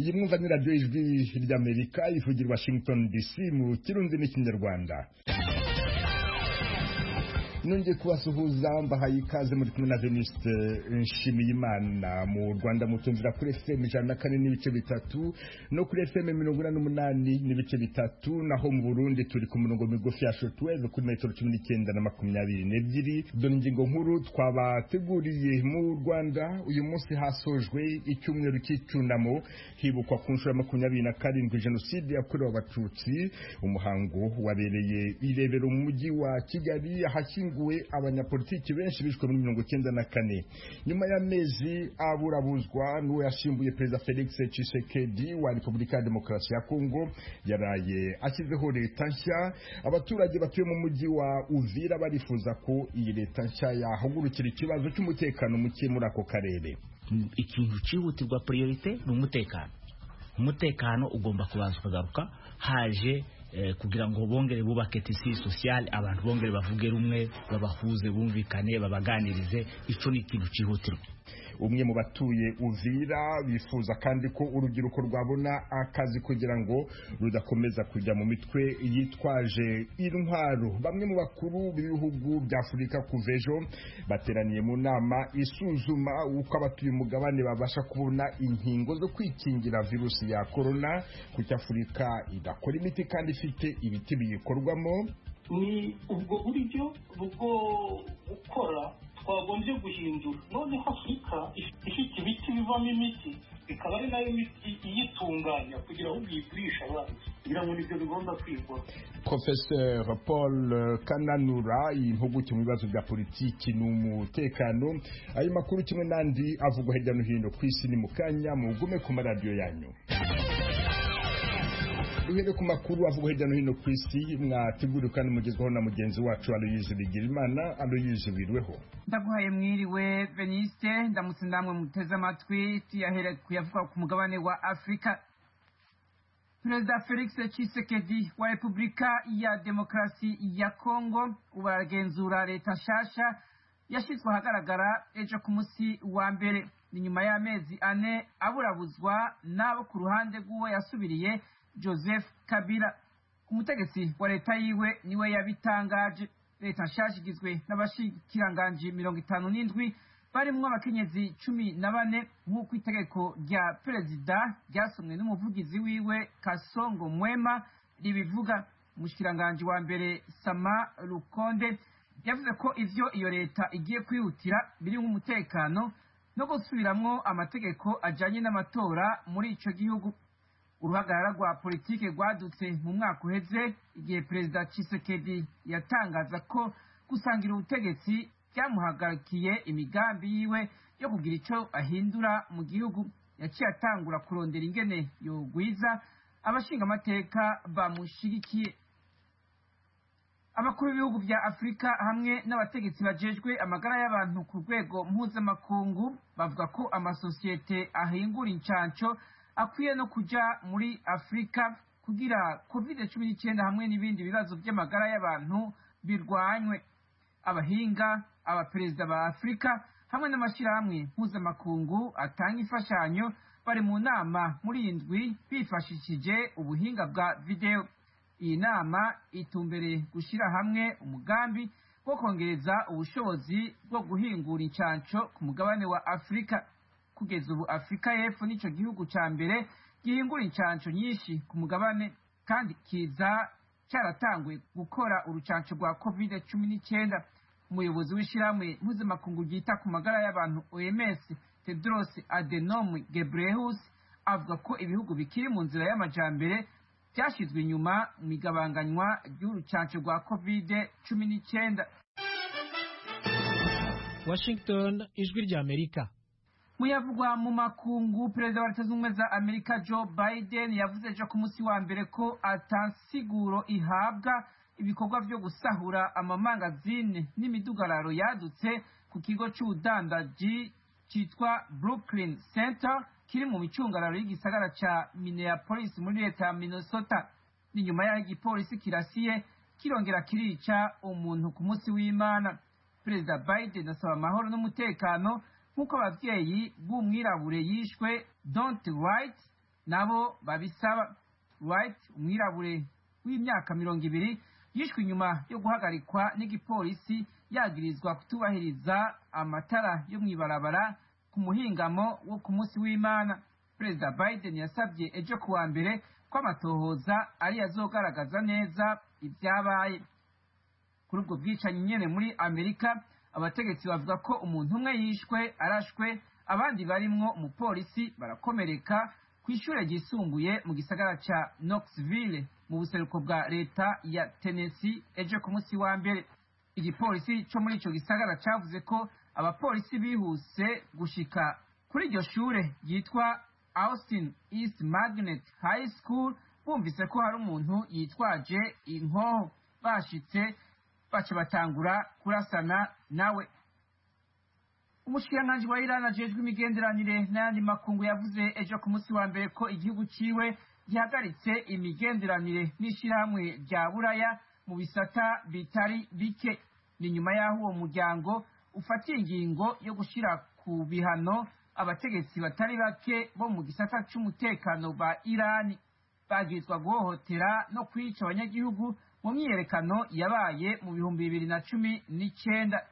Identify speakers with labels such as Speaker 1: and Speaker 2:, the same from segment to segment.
Speaker 1: iyi mwumva ni radiyo ijwi ry'amerika ivugira washington dc mu kirundi n'ikinyarwanda nongeye kubasuhuza mbahaye ikaze muri kumwe na veniste nshimiyimana mu rwanda mutumvira kuri fm ijana na kane n'ibice bitatu no kuri fm mirongo ine n'umunani n'ibice bitatu naho mu burundi turi ku murongo migufi ya shotweve kuri metero cumi n'icyenda na makumyabiri n'ebyiri dore ingingo nkuru twabateguriye mu rwanda uyu munsi hasojwe icyumweru cy'icyunamo hibukwa ku nshuro ya makumyabiri na karindwi jenoside yakorewe abatutsi umuhango wabereye irebero mu mujyi wa kigali ahashyinguwe hashyinguwe abanyapolitiki benshi bishwe muri mirongo icyenda na kane nyuma y'amezi aburabuzwa n'uwo yashimbuye perezida felix tshisekedi wa repubulika ya demokarasi ya kongo yaraye ashyizeho leta nshya abaturage batuye mu mujyi wa uvira barifuza ko iyi leta nshya yahagurukira ikibazo cy'umutekano muke muri ako karere
Speaker 2: ikintu cyihutirwa priorite ni umutekano umutekano ugomba kubanza ukagaruka haje kugira ngo bongere bubake tisi sosiyale abantu bongere bavuge rumwe babahuze bumvikane babaganirize icyo ni ikintu cyihutirwa
Speaker 1: umwe mu batuye uvira bifuza kandi ko urubyiruko rwabona akazi kugira ngo rudakomeza kujya mu mitwe yitwaje intwaro bamwe mu bakuru b'ibihugu bya afurika kuva ejo bateraniye mu nama isuzuma uko abatuye umugabane babasha kubona inkingo zo kwikingira virusi ya korona kuko afurika idakora imiti kandi ifite ibiti biyikorwamo
Speaker 3: ni ubwo buryo bwo gukora twagombye guhindura noneho afurika ifite ibiti bivamo imiti ikaba ari nayo miti iyitunganya kugira ngo uyigurishe abandi kugira ngo nibyo bigomba kwigwa
Speaker 1: professeur paul kananura impuguke mu bibazo bya politiki n'umutekano ayo makuru kimwe n'andi avugwa hirya no hino ku isi ni mu kanya mugume ku maradiyo yanyu duhere ku makuru avugwa hirya no hino ku isi mwateguriwe kandi mugezwaho na mugenzi wacu aloyize bigirimana aloyize wirweho
Speaker 4: ndaguhaye mwiriwe veniste ndamutse namwe muteze amatwi tuyahere kuyavuga ku mugabane wa afurika perezida felix tshisekedi wa repubulika ya demokarasi ya kongo ubu aragenzura leta nshasha yashyizwe ahagaragara ejo ku munsi wa mbere ni nyuma y'amezi ane aburabuzwa n'abo ku ruhande rw'uwo yasubiriye joseph kabila umutegetsi wa leta yiwe niwe yabitangaje leta nshasha igizwe n'abashikiranganji mirongo itanu n'indwi barimwo abakenyezi cumi na bane nk'uko itegeko rya perezida ryasomwe n'umuvugizi wiwe kasongo mwema ribivuga umushikiranganji wa mbere sama rukonde yavuze ko ivyo iyo leta igiye kwihutira biri nk'umutekano no gusubiramwo amategeko ajanye n'amatora muri ico gihugu uruhagarara rwa politike rwadutse mu mwaka uheze igihe perezida Tshisekedi yatangaza ko gusangira ubutegetsi byamuhagarikiye imigambi yiwe yo kugira icyo ahindura mu gihugu yaciye atangura kurondera ingene yogwiza abashingamateka bamushigikiye abakuru b'ibihugu bya afurika hamwe n'abategetsi bajejwe amagara y'abantu ku rwego mpuzamakungu bavuga ko amasosiyete ahingura incanco akwiye no kuja muri afurika kugira covid cumi n'icyenda hamwe n'ibindi bibazo by'amagara y'abantu birwanywe abahinga abaperezida ba afurika hamwe n'amashyirahamwe mpuzamakungu atanga imfashanyo bari mu nama muri iyi ndwi bifashishije ubuhinga bwa videwo iyi nama itumbereye gushyira hamwe umugambi wo kongereza ubushobozi bwo guhingura incanco ku mugabane wa afurika kugeza ubu afurika y'epfo nicyo gihugu cya mbere gihingura incanco nyinshi ku mugabane kandi kiza cyaratanguye gukora urucanco rwa covid cumi n'icyenda umuyobozi w'ishyirahamwe mpuzamakungu ryita ku magara y'abantu oms tedros adenom gebreyesus avuga ko ibihugu bikiri mu nzira y'amajambere byashyizwe inyuma mu igabanganywa ry'urucanco rwa covid cumi n'icyenda
Speaker 5: washington ijwi rya amerika
Speaker 4: muyavugwa mu makungu perezida wa leta zunze ubumwe za amerika joe biden yavuze ejo ku munsi wa mbere ko atansiguro ihabwa ibikorwa byo gusahura amamangazine n'imidugararo yadutse ku kigo cy'ubudandaji cyitwa brooklyn center kiri mu micungararo y'igisagara cya minneapolis muri leta ya minnesota ni nyuma y'aho igipolisi kirasiye kirongera kirica umuntu ku munsi w'imana perezida biden asaba amahoro n'umutekano nk'uko ababyeyi b'umwirabure yishwe don't right nabo babisaba Wright umwirabure w'imyaka mirongo ibiri yishwe inyuma yo guhagarikwa n'igipolisi yagirizwa kutubahiriza amatara yo mw'ibarabara ku muhingamo wo ku munsi w'imana perezida biden yasabye ejo kuwa mbere ko amatohoza ari azogaragaza neza ibyabaye kuri ubwo bwicanyi nyene muri amerika abategetsi bavuga ko umuntu umwe yishwe arashwe abandi barimwo umupolisi barakomereka ku ishure ryisumbuye mu gisagara ca knoxville mu buseruko bwa leta ya tennessee ejo ku munsi wa mbere igipolisi co muri ico gisagara cavuze ko abapolisi bihuse gushika kuri iryo shure ryitwa austin east magnet high school bumvise ko hari umuntu yitwaje inkoho bashitse baca batangura kurasana nawe umushikiranganji wa irani ajejwe imigenderanire n'ayandi makungu yavuze ejo ku munsi wa mbere ko igihugu ciwe gihagaritse imigenderanire n'ishirahamwe rya buraya mu bisata bitari bike ni nyuma y'aho uwo muryango ufatiye ingingo yo gushira ku bihano abategetsi batari bake bo mu gisata c'umutekano ba irani bagirizwa guhohotera no kwica abanyagihugu mu myiyerekano yabaye mu bihumbi bibiri na cumi n'icenda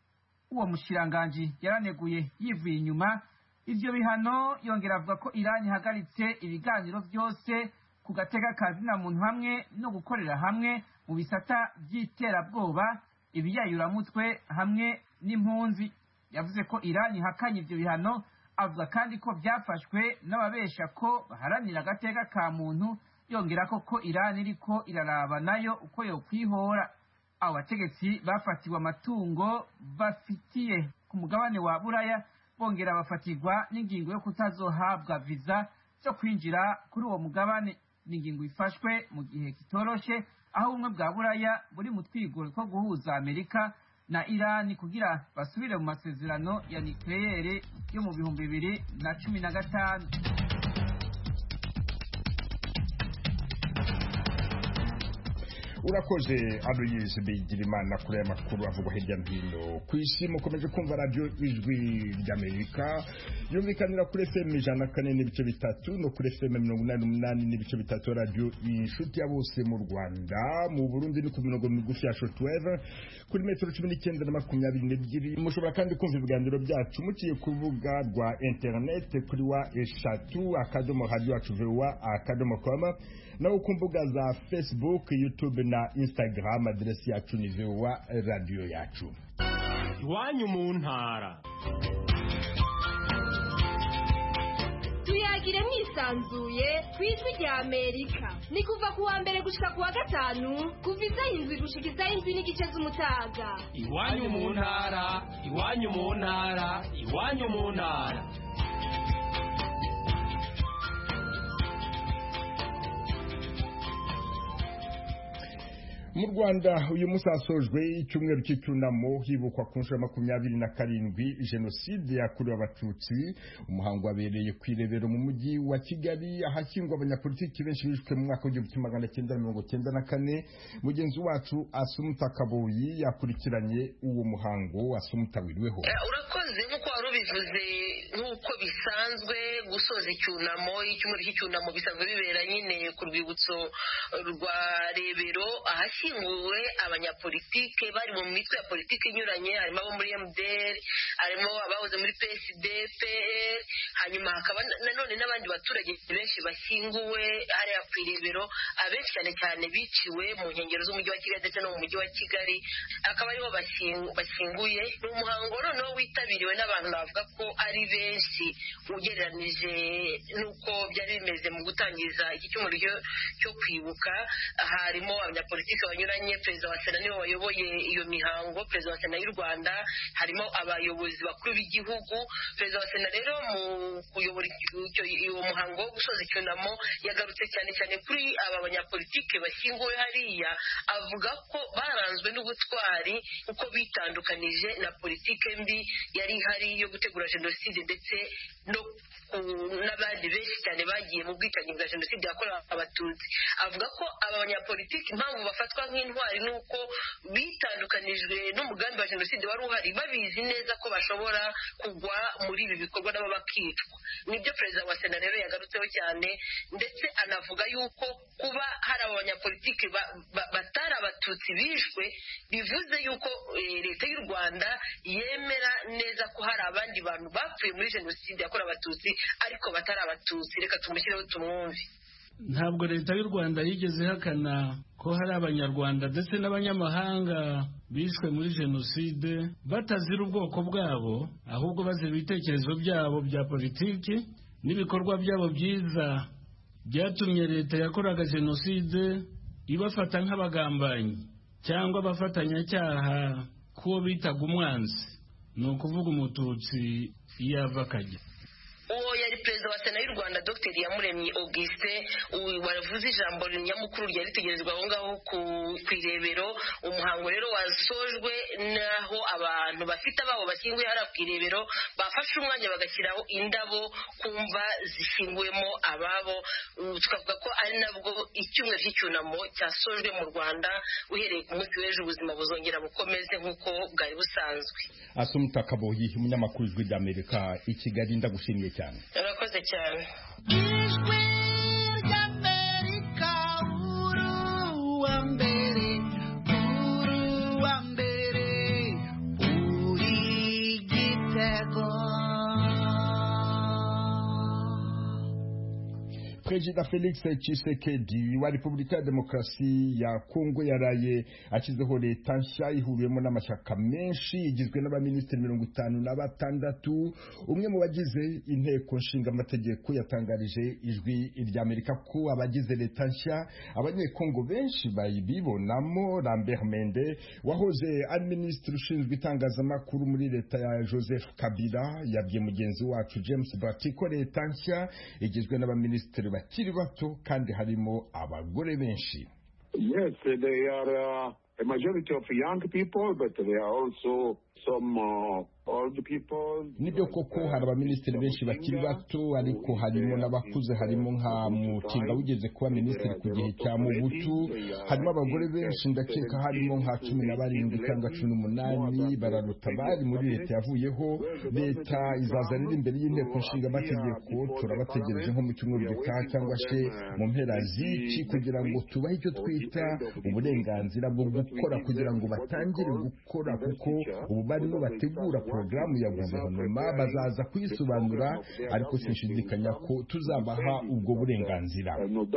Speaker 4: uwo mushiranganji yaraneguye yivuye inyuma ivyo bihano yongera avuga ko irani ihagaritse ibiganiro vyose ku gateka ka zina muntu hamwe no gukorera hamwe mu bisata vy'iterabwoba ibiyayuramutwe hamwe n'impunzi yavuze ko irani ihakanye ivyo bihano avuga kandi ko vyafashwe n'ababesha ko baharanira agateka ka muntu yongera ko ko irani iriko iraraba nayo uko yokwihora abo bategetsi bafatiwe amatungo bafitiye ku mugabane wa buraya bongera bafatirwa n'ingingo yo kutazohabwa viza zo kwinjira kuri uwo mugabane ni ingingo ifashwe mu gihe kitoroshe aho ubumwe bwa buraya buri mu twigoro two guhuza amerika na irani kugira basubire mu masezerano ya nikleyere yo mu bihumbi bibiri na cumi na gatanu
Speaker 1: urakoze aloyise bigirimana kuri aya makuru avugwa hirya no hino ku isi mukomeje kumva radiyo ijwi ry'amerika yumvikanira kuri fm ijana na kane n'ibice bitatu no kuri fm mirongo inani n'umunani n'ibice bitatu radiyo inshuti ya bose mu rwanda mu burundi ni ku mirongo migufi ya shotweve kuri metero cumi n'icyenda na makumyabiri n'ebyiri mushobora kandi kumva ibiganiro byacu muciye ku rubuga rwa interineti kuri wa eshatu akadomo radiyo yacu vuba akadomo koma naho ku mbuga za facebook youtube na instagram aderesi yacu ni vuba radiyo yacu
Speaker 6: iwanyu mu ntara
Speaker 7: tuyagire mwisanzuye ku ijwi rya amerika ni kuva ku wa mbere gushika ku wa gatanu kuva isaha indwi gushika isaha indwi n'igice z'umutaga
Speaker 6: iwanyu mu ntara iwanyu mu ntara iwanyu mu ntara
Speaker 1: mu rwanda uyu munsi hasojwe icyumweru cy'icyunamo hibukwa ku nshuro ya makumyabiri na karindwi jenoside yakorewe abatutsi umuhango wabereye ku irebero mu mujyi wa kigali ahashyingwa abanyapolitiki benshi bishwe mu mwaka w'igihumbi kimwe magana cyenda mirongo cyenda na kane mugenzi wacu asumuta kaboyi yakurikiranye uwo muhango asumuta wiriweho
Speaker 8: urakoze nk'uko wari ubivuze nk'uko bisanzwe gusoza icyunamo icyumweru cy'icyunamo bisanzwe bibera nyine ku rwibutso rwa rebero ahashyinguwe abanyapolitike bari mu mitwe ya politiki inyuranye harimo abo muri mdr harimo abahoze muri psd pl hanyuma hakaba nanone n'abandi baturage benshi bashyinguwe hariya ku irebero abenshi cyane cyane biciwe mu nkengero z'umujyi wa kigali ndetse no mu mujyi wa kigali akaba ariho bashyinguye ni umuhango noneho witabiriwe n'abantu navuga ko ari benshi ugereranije n'uko byari bimeze mu gutangiza iki cyumweru cyo kwibuka harimo abanyapolitiki banyuranye perezida wa sena niwe wayoboye iyo mihango perezida wa sena y'u rwanda harimo abayobozi bakuru b'igihugu perezida wa sena rero mu kuyobora uwo muhango wo gusoza icyunamo yagarutse cyane cyane kuri aba banyapolitike bashyinguwe hariya avuga ko baranzwe n'ubutwari uko bitandukanije na politike mbi yari ihari yo gutegura jenoside ndetse no n'abandi benshi cyane bagiye mu bwicanyi bwa jenoside yakorewe abatutsi avuga ko aba banyapolitiki impamvu bafatwa nk'intwari ni uko bitandukanijwe n'umugambi wa jenoside wari uhari babizi neza ko bashobora kugwa muri ibi bikorwa nabo bakicwa nibyo perezida wa sena rero yagarutseho cyane ndetse anavuga yuko kuba hari aba banyapolitiki batari abatutsi bishwe bivuze yuko leta y'u rwanda yemera neza ko hari abandi bantu bapfuye muri jenoside yakorewe abatutsi ariko batari abatutsi reka tumushyireho tumwumve
Speaker 9: ntabwo leta y'u rwanda yigeze ihakana ko hari abanyarwanda ndetse n'abanyamahanga bishwe muri jenoside batazira ubwoko bwabo ahubwo bazira ibitekerezo byabo bya politiki n'ibikorwa byabo byiza byatumye leta yakoraga jenoside ibafata nk'abagambanyi cyangwa abafatanyacyaha k'uwo bitaga umwanzi ni ukuvuga umututsi iyo ava akajya
Speaker 8: uwo yari perezida wa sena y'u rwanda dr yamuremye augustin wavuze ijambo nyamukuru ryari ritegerezwa aho ngaho ku irebero umuhango rero wasojwe n'aho abantu bafite ababo bashyinguye hariya ku irebero bafashe umwanya bagashyiraho indabo ku mva zishyinguwemo ababo tukavuga ko ari nabwo icyumweru cy'icyunamo cyasojwe mu rwanda uhereye ku munsi w'ejo ubuzima buzongera bukomeze nk'uko bwari busanzwe
Speaker 1: asumuta kaboyi umunyamakuru w'ijwi ry'amerika i kigali ndagushimiye cyane
Speaker 8: urakoze cyane
Speaker 10: ijwi ry'amerika uru wa mbere uru wa mbere uri gitego
Speaker 1: perezida felix tshisekedi wa repubulika ya demokarasi ya kongo yaraye ashyizeho leta nshya ihuriyemo n'amashyaka menshi igizwe n'abaminisitiri mirongo itanu na batandatu umwe mu bagize inteko nshingamategeko yatangarije ijwi ry'amerika ko abagize leta nshya abanyekongo benshi bayibibonamo lambert mende wahoze ari minisitiri ushinzwe itangazamakuru muri leta ya joseph kabila yabwiye mugenzi wacu james bati ko leta nshya igizwe n'abaminisitiri bakiri bato kandi harimo abagore benshi
Speaker 11: yes they are uh, a majority of young people but they are also some uh, old people
Speaker 1: nibyo koko hari abaminisitiri benshi bakiri bato ariko harimo n'abakuze harimo nka mutinga wigeze kuba minisitiri ku gihe cya mubutu harimo abagore benshi ndakeka harimo nka cumi na barindwi cyangwa cumi n'umunani bararuta bari muri leta yavuyeho leta izaza rero imbere y'inteko nshingamategeko turabategereje nko mu cyumweru gitaha cyangwa se mu mpera z'iki kugira ngo tubahe icyo twita uburenganzira bwo gukora kugira ngo batangire gukora kuko ubu barimo bategura porogaramu ya guverinoma bazaza kuyisobanura ariko sinshidikanya ko tuzabaha ubwo burenganzira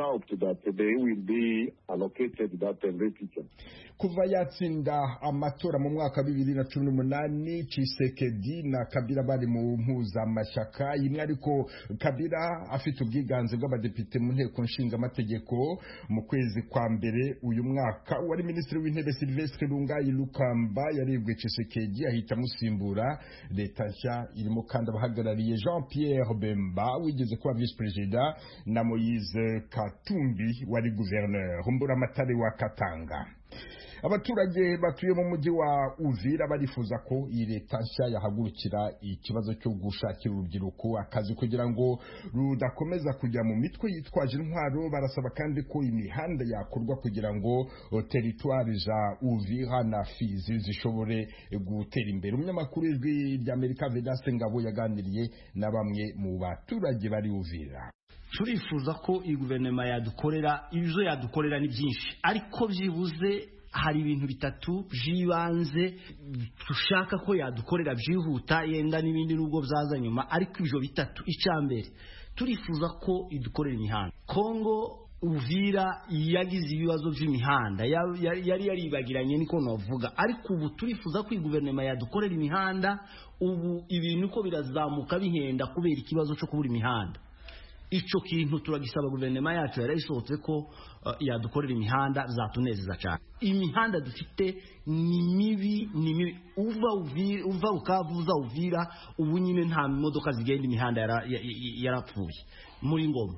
Speaker 1: kuva yatsinda amatora mu mwaka wa bibiri na cumi n'umunani cisekedi na kabira bari mu mpuzamashyaka imwe ariko kabira afite ubwiganze bw'abadepite mu nteko nshingamategeko mu kwezi kwa mbere uyu mwaka wari minisitiri w'intebe silvestre lungayi lukamba yarebwe cisekedi ahita amusimbura leta nshya irimo kandi abahagarariye jean pierre bemba wigeze kuba visi perezida na moise katumbi wari guverineri mburamatare wa katanga abaturage batuye mu mujyi wa uvira barifuza ko iyi leta nshya yahagurukira ikibazo cyo gushakira urubyiruko akazi kugira ngo rudakomeza kujya mu mitwe yitwaje intwaro barasaba kandi ko imihanda yakorwa kugira ngo teritwari za uvira na fizi zishobore gutera imbere umunyamakuru w'ijwi ry'amerika vedaste ngabo yaganiriye na bamwe mu baturage bari uvira
Speaker 2: turifuza ko iyi guverinoma yadukorera ibyo yadukorera ni byinshi ariko byibuze hari ibintu bitatu by'ibanze dushaka ko yadukorera byihuta yenda n'ibindi nubwo byaza nyuma ariko ibyo bitatu icya mbere turifuza ko idukorera imihanda kongo uvira yagize ibibazo by'imihanda yari yaribagiranye niko navuga ariko ubu turifuza ko iyi guverinoma yadukorera imihanda ubu ibintu uko birazamuka bihenda kubera ikibazo cyo kubura imihanda icyo kintu turagisaba guverinoma yacu yarayisohotse ko yadukorera imihanda zatunezeza cyane imihanda dufite ni mibi ni mibi uva ukavu uza uvira ubu nyine nta modoka zigenda imihanda yarapfuye muri ngoma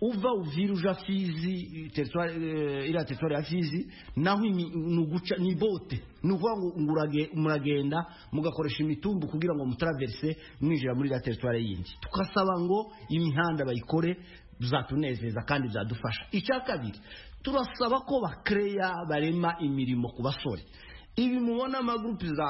Speaker 12: uva uvira uja fizi teritwari eh, iriya teritwari ya fizi naho imi- ni uguca ni bote ni ukuvuga ngo ngo urage- muragenda mugakoresha imitumbu kugira ngo mutaraverse mwinjira muri iriya teritwari yindi tugasaba ngo imihanda bayikore bizatunezeza kandi bizadufasha icya kabiri turasaba ko bakereya barema imirimo ku basore ibi mubona amagurupe za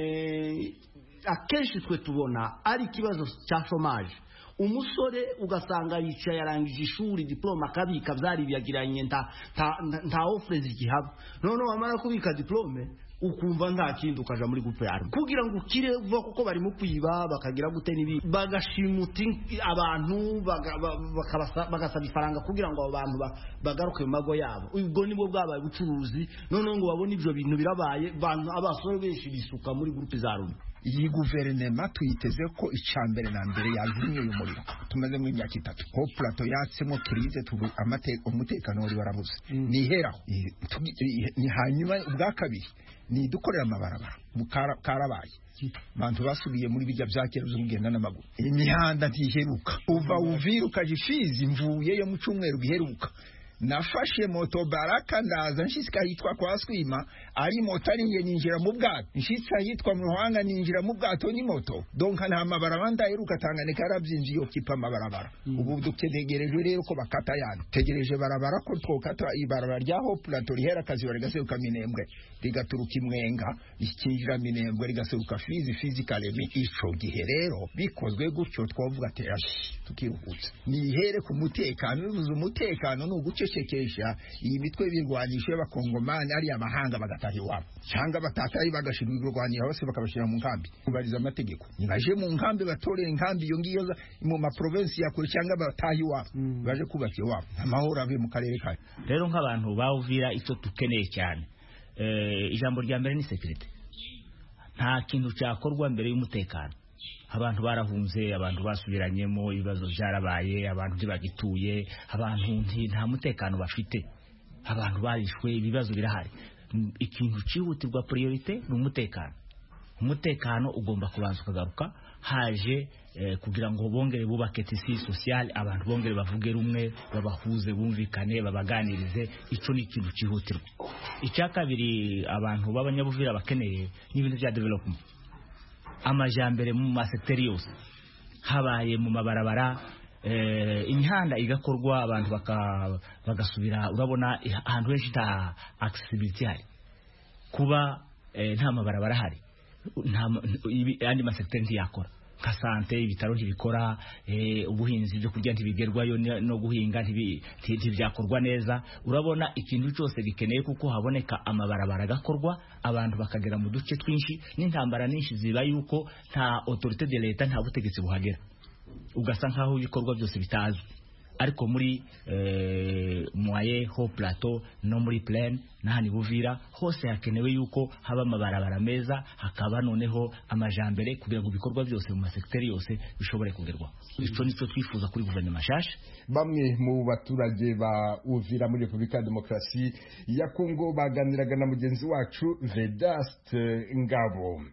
Speaker 12: rume akenshi twe tubona ari ikibazo cya shomaje umusore ugasanga yicaye yarangije ishuri diplome akabika byaribiyagiranye nta nta- nta- nta ofure zigihaba noneho wamara kubika diplome ukumva nta kindi ukaja muri gupe yawe kugira ngo ukire vuba kuko barimo kwiba bakagira gute n'ibi bagashimuta in- abantu baga- ba- bakabasa- bagasaba ifaranga kugira ngo abo bantu ba- bagaruke mu mago yabo ubwo nibwo bwabaye ubucuruzi noneho ngo babone ibyo bintu birabaye bantu abasore benshi bisuka muri gurupe za rumwe
Speaker 13: iyi guverinoma tuyiteze ko icya mbere na mbere yazimye uyu muriro tumaze mu imyaka itatu ko purato yatsemo kirize tubu amate- umutekano wari warabuze niheraho I- tugi- i- ni hanyuma ubwa kabiri ni dukorera amabarabara ubu kara- karabaye abantu basubiye muri bijya bya kera byo kugenda n'amaguru imihanda ntiheruka uva uvira ukaja ifizi mvuyeyo mu cyumweru giheruka nafashe moto baraka ndaza nshitse ahitwa kwa swima ari moto ari nge ninjira mu bwato nshitse ahitwa mu ruhanga ninjira mu bwato ni moto donka nta mabarabara ndaheruka tanganyika yarabyinjiye ukipa amabarabara ubu dutegereje rero ko bakata yani tegereje barabara ko twokata ibarabara ryaho plato rihera akaziba rigaseruka minembwe rigaturuka imwenga rikinjira minembwe rigaseruka fizi fizi karemi ico gihe rero bikozwe gutyo twavuga ati ashi tukiruhutsa nihere ku mutekano bivuze umutekano ni ugucecekesha iyi mitwe y'ibirwanisho y'abakongomani ariya mahanga bagataha iwabo cyangwa batataye bagashira ibirwanira bose bakabashyira mu nkambi kubariza amategeko nibaje mu nkambi batorera inkambi iyo ngiyo za- mu maprovensi ya kure cyangwa bataha iwabo baje kubaka iwabo amahoro abe mu karere kayo
Speaker 2: rero nk'abantu bawuvira icyo dukeneye cyane Eh, ijambo rya mbere ni sekirite nta kintu cyakorwa mbere y'umutekano abantu barahunze abantu basubiranyemo ibibazo byarabaye abantu ntibagituye abantu nti- nta mutekano bafite abantu barishwe ibibazo birahari Mm, ikintu cyihutirwa priorite ni umutekano umutekano ugomba kubanza ukagaruka haje eh, kugira ngo bongere bubake tisi sociale abantu bongere bavuge rumwe babahuze bumvikane babaganirize icyo ni ikintu cyihutirwa icya kabiri abantu b'abanyabuvira bakeneye ni ibintu bya development amajambere mu masekiteri yose habaye mu mabarabara eh, imihanda igakorwa abantu baka- bagasubira urabona eh, ahantu henshi nta accessibility hari kuba eh, nta mabarabara ahari nta ma- ibi- andi masekiteri ntiyakora nka sante ibitaro ntibikora eh, ubuhinzi byo kurya ntibigerwayo ne- no guhinga ntibi- nti- ntibyakorwa neza urabona ikintu cyose gikeneye kuko haboneka amabarabara agakorwa abantu bakagera mu duce twinshi n'intambara nyinshi ziba yuko nta autorité de leta nta butegetsi buhagera ugasa nkaho ibikorwa byose bitazwi ariko muri eh, mwaye ho plateau no muri plaine n'ahandi buvira hose hakenewe yuko haba amabarabara meza hakaba noneho amajambere kugira ngo ibikorwa byose mu masekiteri yose bishobore kugerwaho icyo nicyo twifuza kuri guverinoma nshasha
Speaker 1: bamwe mu baturage ba uvira muri repubulika ya demokarasi ya kongo baganiraga na mugenzi wacu vedaste ngabo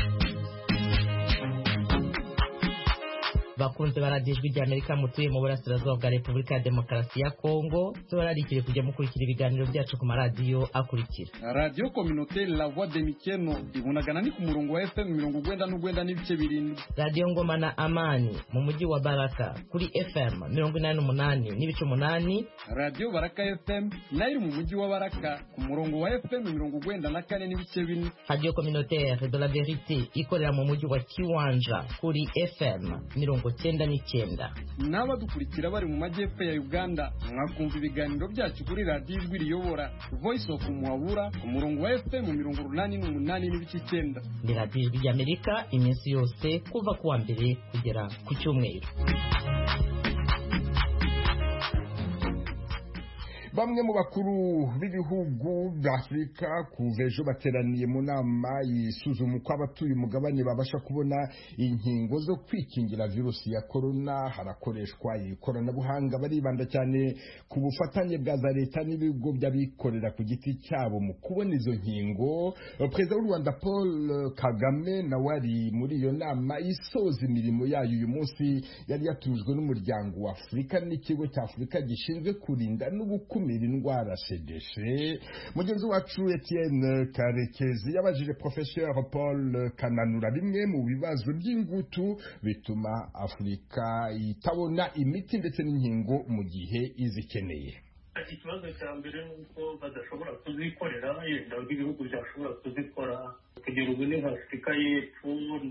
Speaker 14: bakunze baradiyo ijwi rya amerika mutuye mu burasirazuba bwa repubulika ya demokarasi ya kongo tubararikire kujya mukurikira ibiganiro byacu ku maradiyo akurikira
Speaker 15: radiyo kominote la voix de mikeno ibunagana ni ku murongo wa fm mirongo ugwenda n'ugwenda n'ibice birindwi
Speaker 14: radiyo ngoma na amani mu mujyi wa baraka kuri fm mirongo inani n'umunani n'ibice umunani
Speaker 15: radiyo baraka fm nayo iri mu mujyi wa baraka ku murongo wa fm mirongo ugwenda na kane n'ibice bine
Speaker 14: radiyo communautaire de la verite ikorera mu mujyi wa kiwanja kuri fm mirongo cyenda n'icyenda
Speaker 15: n'abadukurikira bari mu majyepfo ya uganda mwakumva ibiganiro byacu kuri radiyo ijwi riyobora voice of muhabura ku murongo wa fm mirongo urunani n'umunani n'ibice icyenda
Speaker 14: ni radiyo ijwi rya amerika iminsi yose kuva ku wa mbere kugera ku cyumweru
Speaker 1: bamwe mu bakuru b'ibihugu b'afurika kuva ejo bateraniye mu nama isuzuma uko abatuye umugabane babasha kubona inkingo zo kwikingira virusi ya korona harakoreshwa ikoranabuhanga baribanda cyane ku bufatanye bwa za leta n'ibigo by'abikorera ku giti cyabo mu kubona izo nkingo perezida w'u rwanda paul kagame nawe ari muri iyo nama isoza imirimo yayo uyu munsi yari yatujwe n'umuryango wa afurika n'ikigo cya afurika gishinzwe kurinda no gukumira indwara cdc mugenzi wacu etienne karekezi yabajije professeur paul kananura bimwe mu bibazo by'ingutu bituma afurika itabona imiti ndetse n'inkingo mu gihe izikeneye
Speaker 3: ikibazo cya mbere ni uko badashobora kuzikorera yenda nk'ibihugu byashobora kuzikora kugera ubu ni nka afurika y'epfo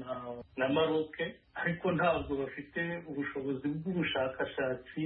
Speaker 3: na maroke ariko ntabwo bafite ubushobozi bw'ubushakashatsi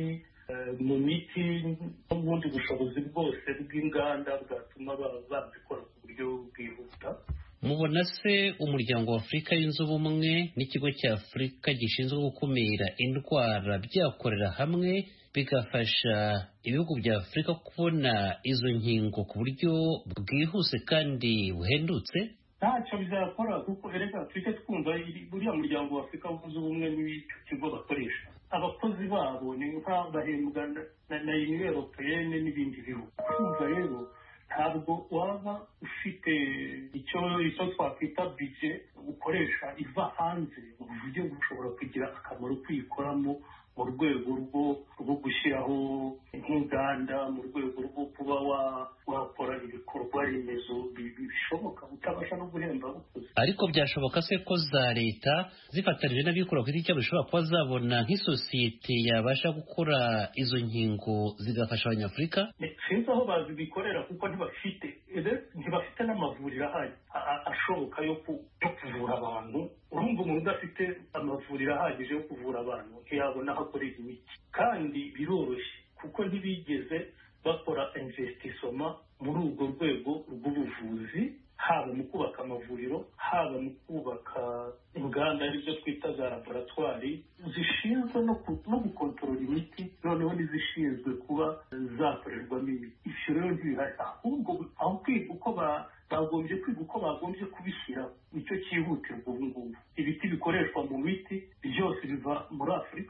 Speaker 3: mu miti n'ubundi bushobozi bwose bw'inganda bwatuma bazikora ku buryo bwihuta
Speaker 16: mubona se umuryango wa afurika yunze ubumwe n'ikigo cya afurika gishinzwe gukumira indwara byakorera hamwe bigafasha ibihugu bya afurika kubona izo nkingo ku buryo bwihuse kandi buhendutse
Speaker 3: ntacyo bizakora kuko erega tujye twumva buriya muryango wa afurika wunze ubumwe n'icyo kigo bakoresha abakozi babo ni nk'abahembwa na uniyo europeyene n'ibindi bihugu kumva rero ntabwo waba ufite icyo icyo twakwita bije ukoresha iva hanze mu buryo bushobora kugira akamaro kuyikoramo mu rwego rwo rwo gushyiraho nk'inganda mu rwego rwo kuba wakora ibikorwa remezo bishoboka utabasha no guhemba abakozi
Speaker 16: ariko byashoboka se ko za leta zifatanije n'abikorera ku giti cyabo zishobora kuba zabona nk'isosiyete yabasha gukora izo nkingo zigafasha abanyafurika
Speaker 3: sinzi aho bazibikorera kuko ntibafite ntibafite n'amavuriro ahari ashoboka yo kuvura abantu urumva umuntu udafite amavuriro ahagije yo kuvura abantu ntiyabona aho akorera imiti kandi biroroshye kuko ntibigeze bakora investissoma muri urwo rwego rw'ubuvuzi haba mu kubaka amavuriro haba mu kubaka inganda aribyo twita za laboratwari zishinzwe no gukontorora imiti noneho n'izishinzwe kuba zakorerwamo imiti ibyo rero ntibihari ahubwo aho kwiga uko bagombye kwiga uko bagombye kubishyira nicyo cyihutirwa ubu ngubu ibiti bikoreshwa mu miti byose biva muri afurika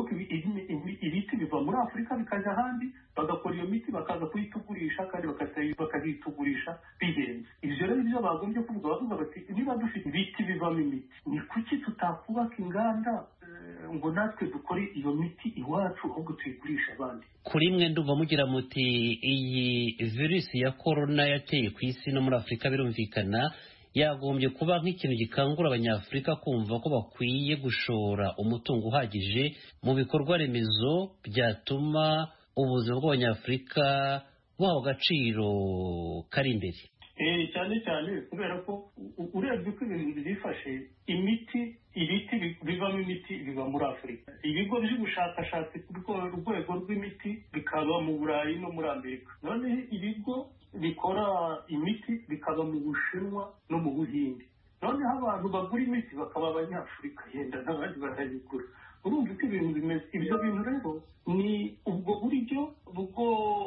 Speaker 3: ibiti biva muri afurika bikajya ahandi bagakora iyo miti bakaza kuyitugurisha kandi bakazitugurisha bihenze ibyo rero nibyo bagombye kuvuga bavuga bati niba dufite ibiti bivamo imiti ni kuki tutakubaka inganda ngo natwe dukore iyo miti iwacu ahubwo tuyigurisha abandi
Speaker 16: kuri mwe ndumva mugira muti iyi virusi ya korona yateye ku isi no muri afurika birumvikana yagombye kuba nk'ikintu gikangura abanyafurika kumva ko bakwiye gushora umutungo uhagije mu bikorwa remezo byatuma ubuzima bw'abanyafurika buhawe agaciro kari imbere
Speaker 3: cyane cyane kubera ko urebye uko ibintu byifashe imiti ibiti bivamo imiti biva muri afurika ibigo by'ubushakashatsi ku rwego rw'imiti bikaba mu burayi no muri amerika noneho ibigo bikora imiti bikaba mu bushinwa no mu buhinde noneho abantu bagura imiti bakaba abanyafurika yenda n'abandi barayigura urumva uko ibintu bimeze ibyo bintu rero ni ubwo buryo bwo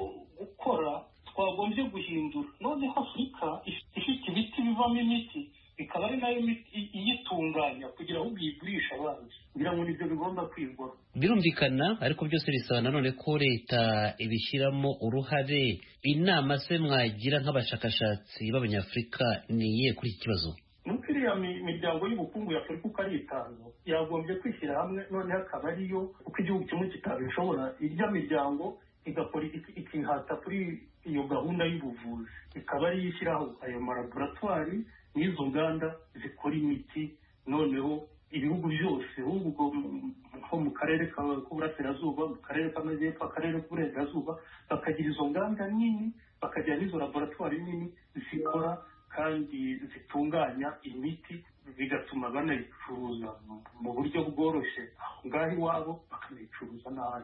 Speaker 3: gukora twagombye guhindura noneho afurika ifite ibiti bivamo imiti ikaba ari nayo iyitunganya kugira ngo uyigurishe abandi kugira ngo nibyo bigomba kwigwaho
Speaker 16: birumvikana ariko byose bisaba nanone ko leta ibishyiramo uruhare inama se mwagira nk'abashakashatsi b'abanyafurika ni iyihe kuri iki kibazo
Speaker 3: nuko iriya miryango y'ubukungu ya afurika uko ari itanu yagombye kwishyira hamwe noneho akaba ariyo uko igihugu kimwe kitabishobora irya miryango igakora ikihata kuri iyo gahunda y'ubuvuzi ikaba ariyo ishyiraho ayo malaboratwari n'izo nganda zikora imiti noneho ibihugu byose ahubwo nko mu karere k'uburasirazuba mu karere k'amajyepfo akarere k'uburengerazuba bakagira izo nganda nini bakagira n'izo laboratwari nini zikora kandi zitunganya imiti bigatuma banayicuruza mu buryo bworoshye aho ngaho iwabo bakanayicuruza n'ahandi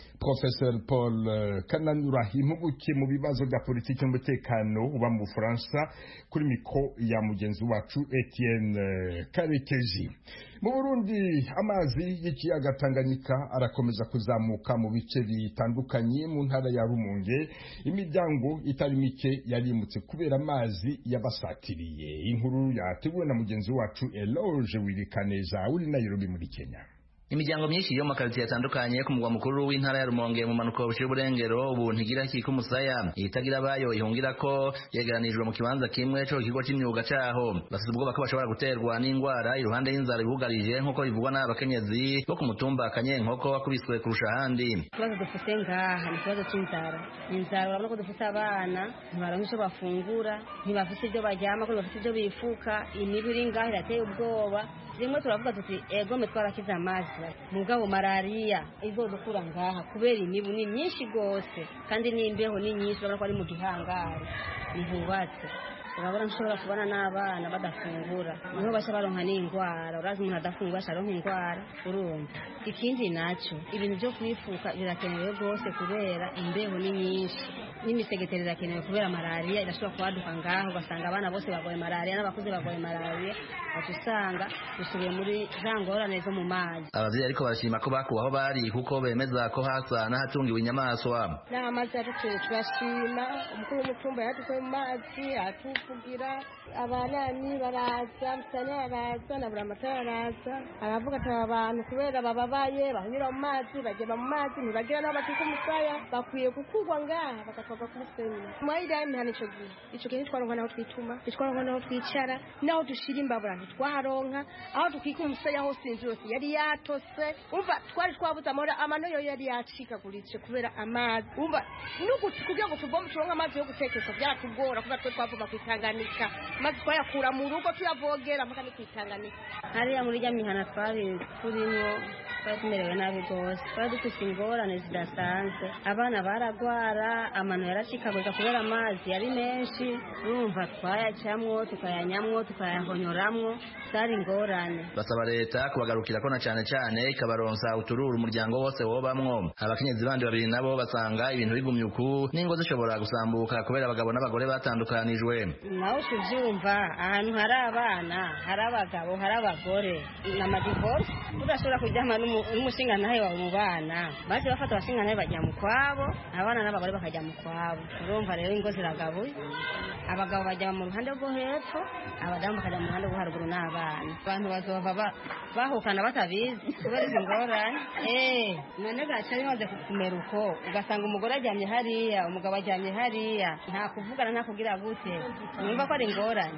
Speaker 1: Professor Paul Kananura impuguke mu bibazo bya politiki n'umutekano uba mu Bufaransa kuri miko ya mugenzi wacu Etienne Karekezi mu Burundi amazi y'ikiyaga Tanganyika arakomeza kuzamuka mu bice bitandukanye mu ntara ya Rumonge imiryango itari mike yarimutse kubera amazi yabasatiriye inkuru yateguwe na mugenzi wacu Eloge Wirikaneza uri Nairobi muri Kenya
Speaker 17: imiryango myinshi yo mu makaritsiye atandukanye ku mugwa mukuru w'intara ya rumonge mu manuko buciye uburengero ubu ntigira kika umusaya itagira abayo ihungira ko yegeranijwe mu kibanza kimwe co kigo c'imyuga caho bafite ubwoba ko bashobora guterwa n'ingwara iruhande y'inzara ibugarije nk'uko bivugwa n'abakenyezi bo ku mutumba kanyenkoko wakubiswe kurusha ahandi
Speaker 18: ikibazo dufite ngaha ni ikibazo c'inzara inzara urabona ko dufite abana ntibaronka ico bafungura ntibafite ibyo baryama ko ntibafite ibyo bifuka imibu iri ngaha irateye ubwoba rimwe turavuga tuti egome twarakize amazi mugabo malariya izodukura ngaha kubera imibu ni myinshi gose kandi n'imbeho ni nyinshi urabona ko ari mu gihangari ntihubatse urabona nshobora kubona n'abana badafungura niho bashya baronka n'indwara urazi umuntu adafungura asharonka indwara urumva ikindi naco ibintu byo kwifuka birakenewe rwose kubera imbeho ni nyinshi n'imisegetero irakenewe kubera malariya irashobora kubaduka ngaho ugasanga abana bose bagoye malariya n'abakuze bagoye malariya waca usanga dusubiye muri za ngorane zo mu mazi
Speaker 17: abavyeyi ariko barashima ko bakuwe aho bari kuko bemeza ko hasa n'ahatungiwe inyamaswa
Speaker 19: n'amazi yadutuye turashima umukuru w'umutumba yadukuye mu mazi atuvugira abanani baraza musane araza na buramatara araza aravuga ati aba bantu kubera bababaye bahanyura mu mazi bagenda mu mazi ntibagira n'aho bakika umusaya bakwiye gukurwa ngaha bagatwarwa ku musenyi mwayiriya imihana ico gihe ico gihe ntitwaronka n'aho twituma ntitwaronka n'aho twicara n'aho dushira imbabura ntitwaronka aho dukika umusaya hose inzu yose yari yatose umva twari twabuze amahoro amano yo yari yacikaguritse kubera amazi umva kugira ngo tuvome turonke amazi yo gutekesha byatugora kubera twe twavoma kwitanganika maze twayakura mu rugo tuyavogera mpaka ni kwitanganika
Speaker 18: hariya muri rya mihana twari turimo twari tumerewe nabi rwose twari dufite ingorane zidasanzwe abana baragwara amano yaracikagurika kubera amazi yari menshi urumva twayacamwo tukayanyamwo tukayahonyoramwo zari ingorane
Speaker 17: basaba leta kubagarukira ko na cane cane ikabaronsa utururu umuryango wose wobamwo abakenyezi bandi babiri nabo basanga ibintu bigumye uku n'ingo zishobora gusambuka kubera abagabo n'abagore batandukanijwe
Speaker 18: nawe uvyumva ahantu hari abana hari abagabo hari abagore n'amadivorce udashobora kuryama n'umushingantahe wawe mu bana baje bafata abashingantahe bajya mu kwabo abana n'abagore bakajya mu kwabo urumva rero ingo ziragabuye abagabo bajya mu ruhande rwo hepfo abadamu bakajya mu ruhande rwo haruguru n'abana abantu bazova bahukana batabizi kubera izi ngorane eh none gaca bimaze kumera uko ugasanga umugore aryamye hariya umugabo aryamye hariya nta kuvugana nta kugira gute numva ko ari ingorane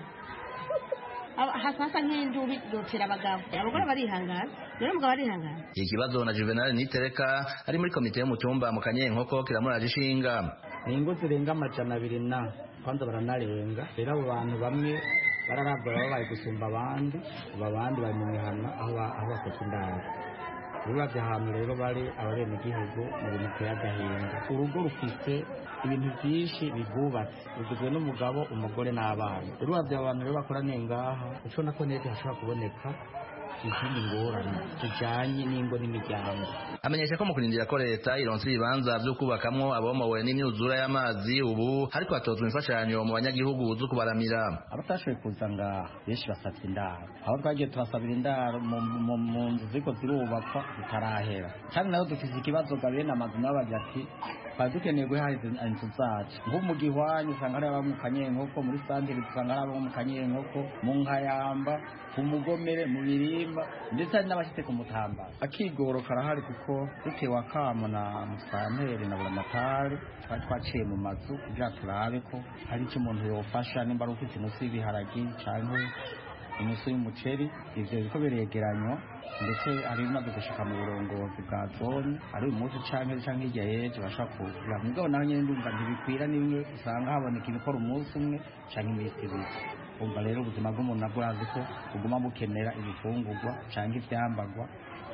Speaker 19: hasa nk'indubi dutira abagabo abagore barihangana rero umugabo arihangana
Speaker 17: ikibazo na juvenal nitereka ari muri komite y'umutumba mu kanyenkoko kiramuraje ishinga
Speaker 12: ni ingo zirenga amajana abiri na kwanza baranarenga rero abo bantu bamwe bararabwa baba bari gusumba abandi aba abandi bari mu mihana aho bafata indaro uravye ahantu rero bari ababenegihugu mu bintu biteye agahinda urugo rufise ibintu vyinshi bigubatse rugizwe n'umugabo umugore n'abana rero uravye abo bantu rero bakoraniye ngaha ucona ko neza hashobora kuboneka izindi ngorane zijanye n'ingo n'imiryango
Speaker 17: amenyesha ko mu kurindira ko leta ironsa ibibanza vyo kubakamwo abomowe n'imyuzura y'amazi ubu hariko hatozwa imfashanyo mu banyagihugu zo kubaramira
Speaker 12: abatashoboye kuza ngaha benshi basavye indaro aho twagiye turasabira indaro mu nzu ziriko zirubakwa zitarahera kandi nayo dufise ikibazo ga bene amazu nabo bagira ati twari dukeneye guhahiriza inzu zacu nko mu gihwanyi usanga hari abo mu kanyenkoko muri santire usanga hari abo mu kanyenkoko mu nkayamba ku mugomere mu birimba ndetse hari n'abashitse ku mutamba akigoro karahari kuko bitewe akamo na musantere na buramatari twari twaciye mu mazu kugira turabe ko hari icyo umuntu yofasha nimba ari ufite inusu y'ibiharagi canke inusu y'umuceri ivyo biriko biregeranywa ndetse hari bimaze gushika mu burongozi bwa zone ari uyu munsi canke canke hirya y'ejo bashobora kugura mugabo naho nyene ndumva ntibikwira nimwe usanga haboneka ibikora umunsi umwe canke iminsi ibiri umva rero ubuzima bw'umuntu nabwo urazi ko buguma bukenera ibifungurwa canke ivyambagwa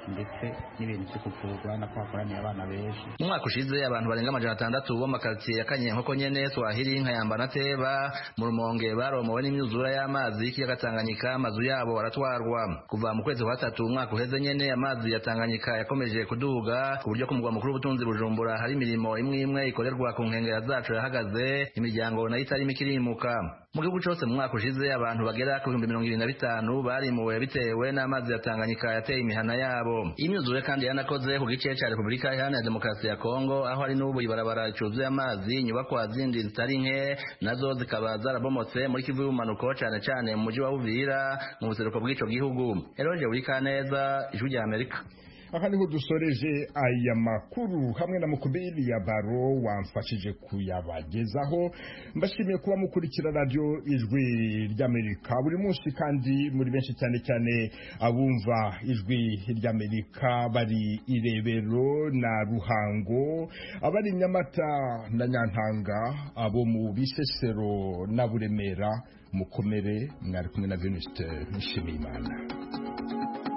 Speaker 20: ndetse n'ibintu byo kuvurwa na ko hakoraniye abana benshi
Speaker 17: mu mwaka ushize abantu barenga amajana atandatu bo mu makaritsiye ya kanyenkoko nyene swahili nkayamba na teba mu rumonge baromowe n'imyuzura y'amazi y'ikiyaga tanganyika amazu yabo baratwarwa kuva mu kwezi kwa gatatu umwaka uheze nyene amazi ya tanganyika yakomeje kuduga ku buryo ku mugwa mukuru w'ubutunzi bujumbura hari imirimo imwe imwe ikorerwa ku nkengera zacu yahagaze imiryango nayo itarimo ikirimuka mu gihugu cyose mu mwaka ushize abantu bagera ku bihumbi mirongo irindwi na bitanu barimuwe bitewe n'amazi ya tanganyika yateye imihana yabo iyi myuzure kandi yanakoze ku gice cya repubulika iharanira demokarasi ya kongo aho hari n'ubu ibarabara ricuzuye amazi inyubakwa zindi zitari nke nazo zikaba zarabomotse muri kivu y'ubumanuko cyane cyane mu mujyi wa uvira mu buseruko bw'ico gihugu eroje wikaneza ijwi rya amerika
Speaker 1: aha niho dusoreje aya makuru hamwe na mukubiri ya baro wamfashije kuyabagezaho mbashimiye kuba mukurikira radiyo ijwi ry'amerika buri munsi kandi muri benshi cyane cyane abumva ijwi ry'amerika bari irebero na ruhango abari nyamata na nyantanga abo mu bisesero na buremera mukomere mwari kumwe na venuste nshimiyimana